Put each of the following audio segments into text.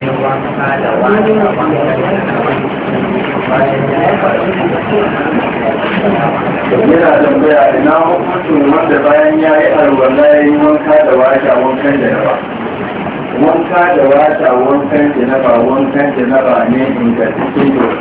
yana tambaya ina hukuncin wanda bayan ya yi alwala ya yi wanka da washa wankan da ba wanka da washa wankan da na ba wankan da na ba ne ingantaccen da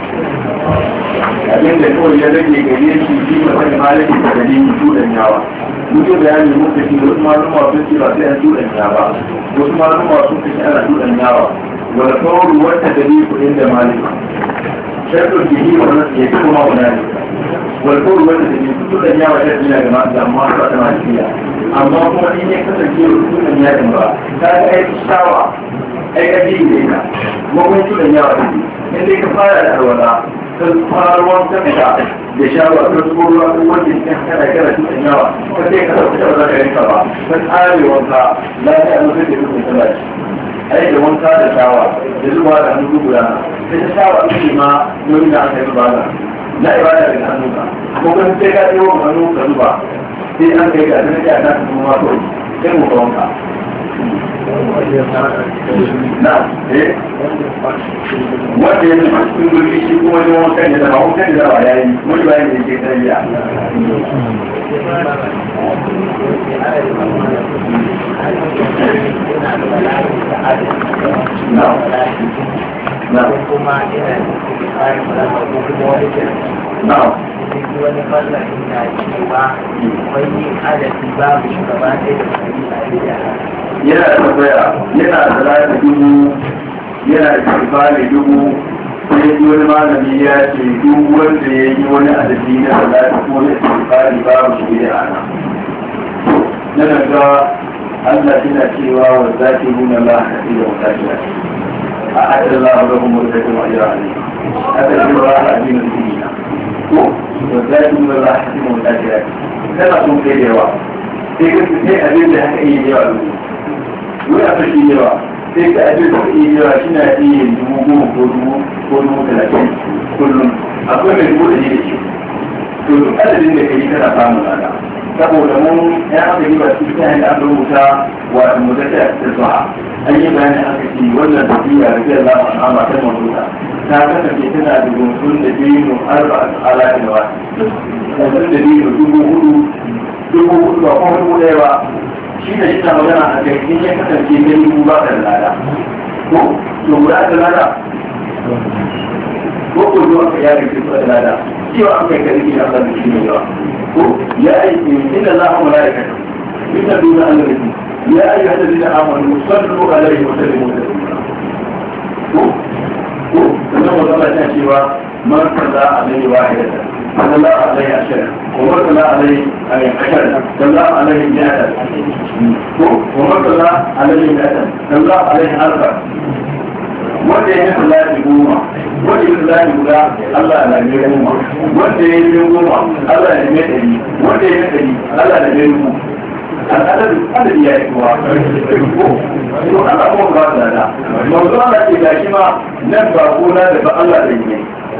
abin da kawai ya rage gare shi shi mutum malaki da dalili tudan yawa mutu bayani muka shi wasu maluma sun ce ba sai an tudan yawa wasu maluma sun ce ana tudan yawa wanda kawai wata dalili kudin da malika shakar jiki wannan ya fi kuma wani والقول wanda da ke fito da yawa da dina ga masu amma ba ta malikiya amma kuma in ya kasance rukun da ya ba ta ga ai shawa ai ka ji da ita kuma kun fito da yawa da in dai ka fara da alwala ka fara wanka da da shawa ka zubo ruwa ko wanda ya kana kana fito da yawa ka sai ka sauka da za ka yanka ba ka tsare wanka lafiya mun sai da dukkan sallah ai da wanka da shawa da zuwa da hannu guda sai ta shawa ake ma don da aka yi ba na ibada daga hannu ka ko kan sai ka yi wa hannu ka zuba sai an kai ga sai ya ta kuma to sai mu ka wanka na eh wanda ya zama cikin gurbi shi kuma ne wankan da ba wankan da ba yayi mun bayan da yake tariya na na kuma ina cikin kayan malama ko kuma wani kenan na duk wani mallakin na cewa wai yin adadi babu shugaba ɗaya da kuma yi a yana da tambaya yana da lafi dubu yana da kifali dubu sai ji wani malami ya ce duk wanda ya yi wani adadi na salati ko na kifali babu shi da ana na daga Allah yana cewa wa zaki nuna Allah ka da wata kira a ajiyar Allah ga kuma da kuma ajiyar Ali aka ce wa a addinin duniya ko wa zaki nuna Allah ka da wata kira kana son kai da yawa sai ka sai abin da haka yi da yawa wani a fashi yawa sai ka abin da iya yawa shi na iya dubu goma ko dubu ko dubu talatin kullum akwai mai dubu da ne da shi to duk adadin da ka yi kana samun lada saboda mun ya aka yi ba su ta hanyar aka rubuta wa mutata da zuwa an yi bayani aka ce wannan tafiya da zai zama a matan mamuta ta kasance tana da gunsun da biyu arba ala da wa gunsun da biyu dubu hudu dubu hudu ba kuma dubu ɗaya ba shi da shi na magana a kai in ya kasance gani ku ba da lada ko to guda da lada ko ko zuwa ka yare ke da lada cewa an kai karfi na Allah shi ne yawa ko ya aiki inda za a malaika inda duna Allah ne ya ayi hada da amanu sallu alaihi wa sallimu ko ko sannan wanda Allah ya cewa man kaza alaihi wahidatan صلى الله عليه عشرة ومر صلى عليه عشرة صلى الله عليه مئة ومر صلى عليه مئة صلى الله عليه أربعة wanda ya yi salati goma wanda ya salati guda Allah na ne goma wanda ya yi goma Allah na ne ɗari wanda ya yi ɗari Allah na ne mu al'adar adadi ya yi kuwa to Allah kuma ba da da manzo Allah ke gashi ma nan ba ko na da ba Allah da yi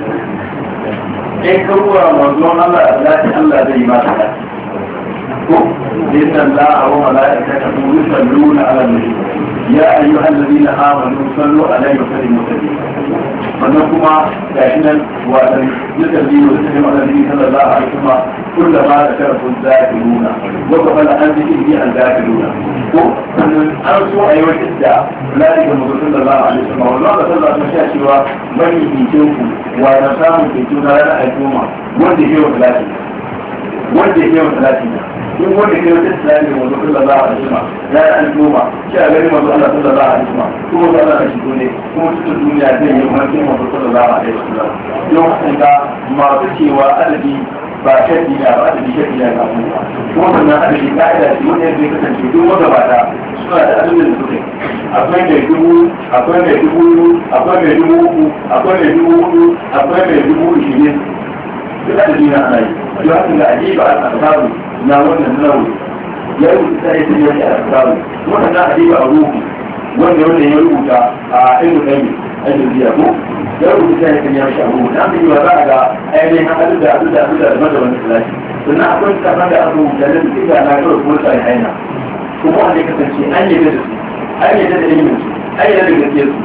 in ka ruwa manzon Allah zai Allah zai yi masa da ko inna Allah wa malaikatahu yusalluna ala nabi ya ayyuhal ladina amanu sallu alaihi wa sallimu taslima wannan kuma gashi nan wa dan yusalli wa sallimu ala nabi sallallahu alaihi wa sallam kullu ma zakara kun zakiruna wa qabala an zikri an zakiruna ko sannan an so a yi wata da lalika mutum sallallahu alaihi wa sallam wannan da sallallahu alaihi wa sallam cewa bani hikin ku wa na samun hikin na ranar al'umma wanda ke wa talatin wanda ke wa talatin in wanda ke wata islami wanzu sallallahu alaihi wasallam ya yi al'umma shi a gani wanzu Allah sallallahu alaihi wasallam kuma wanzu Allah shi ne kuma cikin duniya zai yi wani wanzu sallallahu alaihi wasallam don haka masu cewa adadi ba shaɗi na ba adadi shaɗi na ga kuma kuma sannan adadi ka'ida ce wanda zai kasance duk magabata suna da adadin da suke akwai mai dubu akwai mai dubu akwai mai dubu uku akwai mai dubu hudu akwai mai dubu ishirin duk adadi na ana yi don haka ga ajiba al-asabu na wannan nauri ya rubuta sai sun yi al-asabu wannan ajiba a ruhu wanda wanda ya rubuta a ilmu ɗaya ajiyar ko ya rubuta sai sun yi shi a ruhu na fi ba za a ga ainihin hadin da abin da abin da daban daban da talashi sannan akwai kafin da aka rubuta da suke da na kawai kuma sai haina kuma wanda ya kasance an yi da su an yi da ilimin su an yi da gaskiyar su